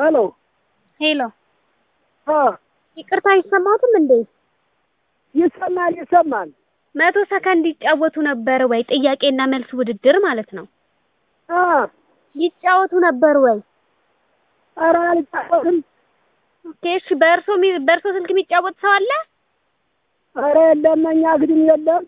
ሄሎ ሄሎ አ ይቅርታ አይሰማትም እንዴ? ይሰማል ይሰማል። መቶ ሰከንድ ይጫወቱ ነበር ወይ? ጥያቄና መልስ ውድድር ማለት ነው። አ ይጫወቱ ነበር ወይ? ኧረ አልጫወትም። ኦኬ እሺ። በእርሶ ሚ- በእርሶ ስልክ የሚጫወት ሰው አለ? ኧረ የለም እኛ ግድም የለም።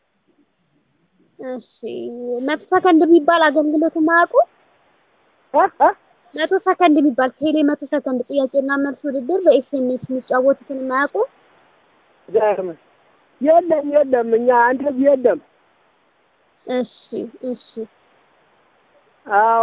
እሺ። መቶ ሰከንድ የሚባል አገልግሎት የማያውቁ አ አ መቶ ሰከንድ የሚባል ቴሌ መቶ ሰከንድ ጥያቄና መልስ ውድድር በኤስኤምኤስ የሚጫወቱትን የማያውቁ ገርም የለም የለም እኛ እንደዚህ የለም። እሺ እሺ። አዎ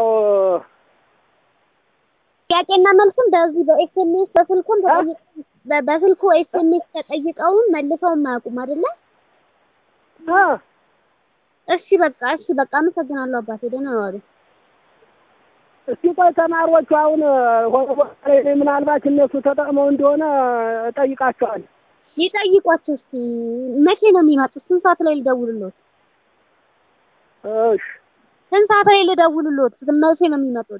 ጥያቄና መልስም በዚህ በኤስኤምኤስ በስልኩም ተጠይቀው በ- በስልኩ ኤስኤምኤስ ተጠይቀውም መልሰውም አያውቁም አይደለ? አ እሺ በቃ እሺ በቃ አመሰግናለሁ አባቴ ደህና ዋሉ። እስቲ ቆይ ተማሪዎቹ አሁን ሆነ ቦታ ላይ ነኝ። ምናልባት እነሱ ተጠቅመው እንደሆነ እጠይቃቸዋለሁ። ይጠይቋቸው እስኪ መቼ ነው የሚመጡት? ስንት ሰዓት ላይ ልደውልሎት? እሺ ስንት ሰዓት ላይ ልደውልሎት? መቼ ነው የሚመጡት?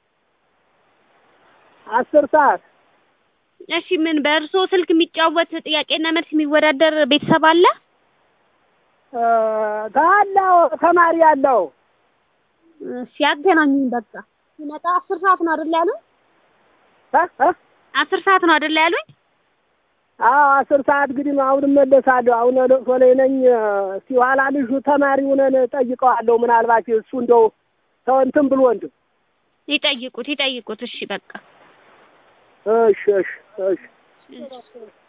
አስር ሰዓት እሺ ምን በእርሶ ስልክ የሚጫወት ጥያቄና መልስ የሚወዳደር ቤተሰብ አለ? እ ካለው ተማሪ ያለው እሺ ያገናኙኝ በቃ ሲመጣ አስር ሰዓት ነው አይደል ያሉኝ? እ እ አስር ሰዓት ነው አይደል ያሉኝ? አዎ አስር ሰዓት እንግዲህ አሁን እመለሳለሁ። አሁን ለቅሶ ላይ ነኝ። እስቲ ኋላ ልጁ ተማሪ ሆነን ጠይቀዋለሁ። ምናልባት እሱ እንደው ተው እንትን ብሎ እንደው ይጠይቁት ይጠይቁት። እሺ በቃ እሺ እሺ እሺ እሺ